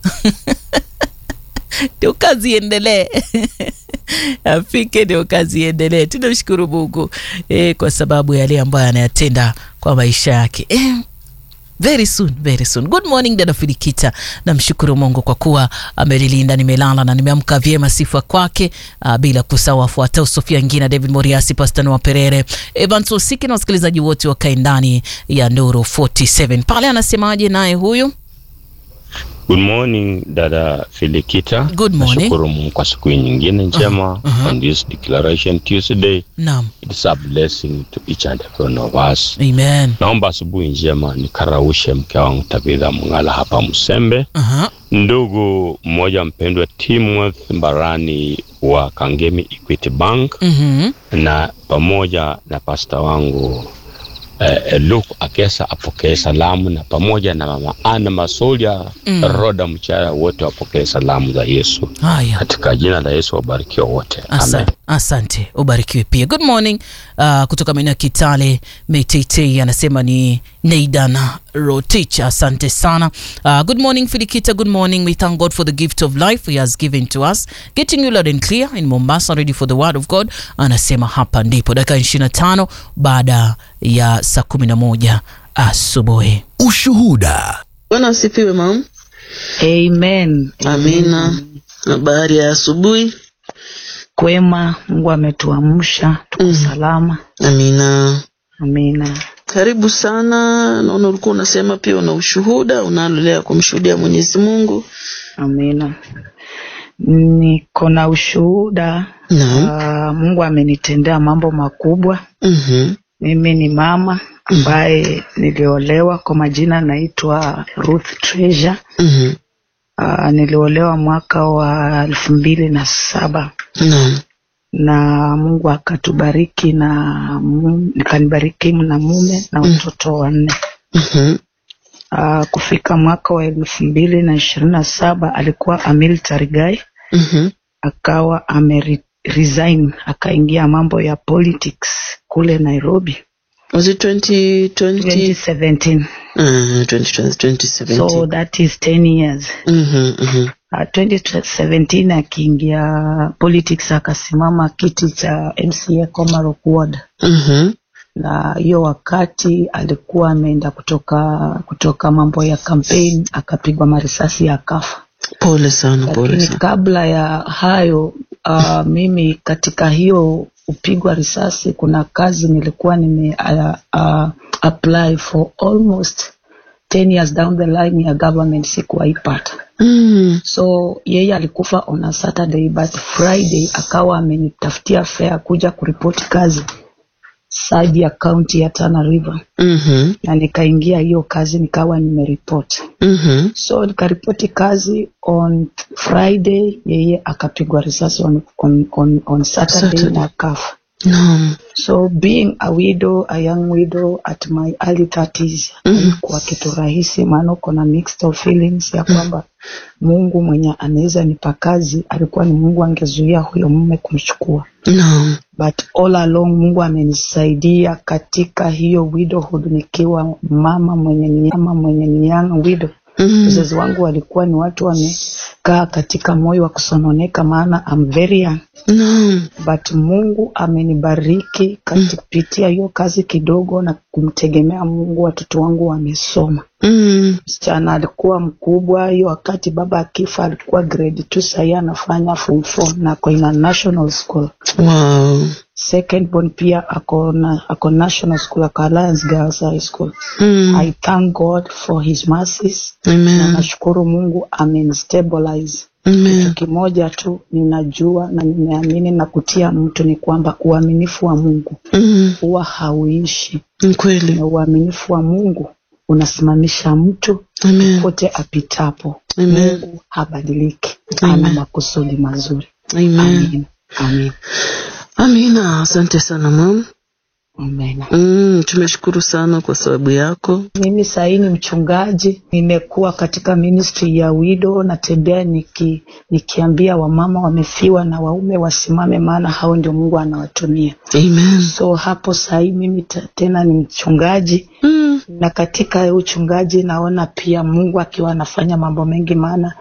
ndio kazi iendelee afike ndio kazi iendelee. Tunamshukuru Mungu eh, kwa sababu yale ambayo anayatenda kwa maisha yake eh, very soon very soon. Good morning dada Filikita, namshukuru Mungu kwa kuwa amelilinda, nimelala na nimeamka vyema, sifa kwake. Uh, bila kusahau wafuatao Sofia Ngina, David Moriasi, Pastor Noah Perere, Evans Osiki na wasikilizaji wote wakae ndani ya Nuru 47 pale. Anasemaje naye huyu? Good morning dada Filikita. Good morning. Nashukuru Mungu kwa siku hii nyingine njema uh-huh. on this declaration Tuesday. Naam, It's a blessing to each and every one of us. amen. Naomba asubuhi njema nikaraushe mke wangu Tabitha Mng'ala hapa Msembe, Aha. ndugu mmoja mpendwa Timothy Mbarani wa Kangemi Equity Bank Mhm. na pamoja na pasta wangu eh, Luke Akesa apokee salamu na pamoja na mama Ana Masolia Mm. Roda Mchaya wote wapokee salamu za Yesu Haya. katika jina la Yesu wabarikiwa wote amen. Asa, asante ubarikiwe pia. Good morning uh, kutoka maeneo ya Kitale Meitei anasema ni Neidan Rotich, asante sana. Uh, good morning Filikita, good morning. We thank God for the gift of life he has given to us. Getting you loud and clear in Mombasa, ready for the word of God. Anasema hapa ndipo dakika 25 baada ya saa 11 asubuhi. Ushuhuda. Bwana asifiwe mam. Amen. Amina. Habari ya asubuhi. Kwema, Mungu ametuamsha tuko Mm. salama. Amina. Amina. Karibu sana. Naona ulikuwa unasema pia una ushuhuda unalolea kumshuhudia Mwenyezi Mungu. Amina. Niko na ushuhuda. Naam. Ah, Mungu amenitendea mambo makubwa. Mhm. Mimi ni mama ambaye niliolewa, kwa majina naitwa Ruth Treasure. Mhm. Ah, niliolewa mwaka wa elfu mbili na saba Naam. na Mungu akatubariki na mu- nikanibariki na mume na watoto wanne. Mhm. Uh, kufika mwaka wa elfu mbili na ishirini na saba alikuwa a military guy, Mhm. akawa ame resign akaingia mambo ya politics kule Nairobi Was it 2020? 2017 Uh, 2020 2017. so that is 10 years Mhm. Mhm. uh, 2017 akiingia politics akasimama kiti cha MCA Komarok Ward Mhm. na hiyo wakati alikuwa ameenda kutoka kutoka mambo ya campaign akapigwa marisasi akafa Pole sana, pole lakini sana. kabla ya hayo uh, mimi katika hiyo upigwa risasi kuna kazi nilikuwa nime uh, uh, apply for almost 10 years down the line ya government sikuwaipata Mm. so yeye alikufa on a saturday but friday akawa amenitafutia fare kuja kuripoti kazi side ya county ya Tana River Mhm. na nikaingia hiyo kazi nikawa nimeripoti Mhm. so nikaripoti kazi on friday yeye akapigwa risasi on, on, on, on saturday, Saturday. na akafa Naam. so being a widow a young widow at my early 30s Mhm. haikuwa kitu rahisi maana uko na mixed of feelings ya kwamba mungu mwenye anaweza nipa kazi alikuwa ni mungu angezuia huyo mume kumchukua Naam. but all along mungu amenisaidia katika hiyo widowhood nikiwa mama mwenye ni mama mwenye ni young widow Mhm. wazazi wangu walikuwa ni watu wamekaa katika moyo wa kusononeka maana I'm very young Naam. but mungu amenibariki kupitia hiyo kazi kidogo na kumtegemea mungu watoto wangu wamesoma Mm. msichana alikuwa mkubwa hiyo wakati baba akifa alikuwa grade 2 sahii anafanya form 4 na ako ina national school Wow. second born pia ako na ako national school ako Alliance Girls High School Mm. I thank God for his mercies na Amen. nashukuru Mungu amenstabilize Amen. kitu kimoja tu ninajua na nimeamini na kutia mtu ni kwamba uaminifu wa Mungu Mm. huwa hauishi Ni kweli. na uaminifu wa Mungu unasimamisha mtu Amen. pote apitapo Amen. Mungu habadiliki Amen. ana makusudi mazuri Amen. amin amin Amina. Asante sana mam. amen Mm, tumeshukuru sana kwa sababu yako. mimi sahii ni mchungaji nimekuwa katika ministry ya wido natembea niki, nikiambia wamama wamefiwa na waume wasimame maana hao ndio mungu anawatumia Amen. so hapo sahii mimi ta- tena ni mchungaji Mm. na katika uchungaji naona pia mungu akiwa anafanya mambo mengi maana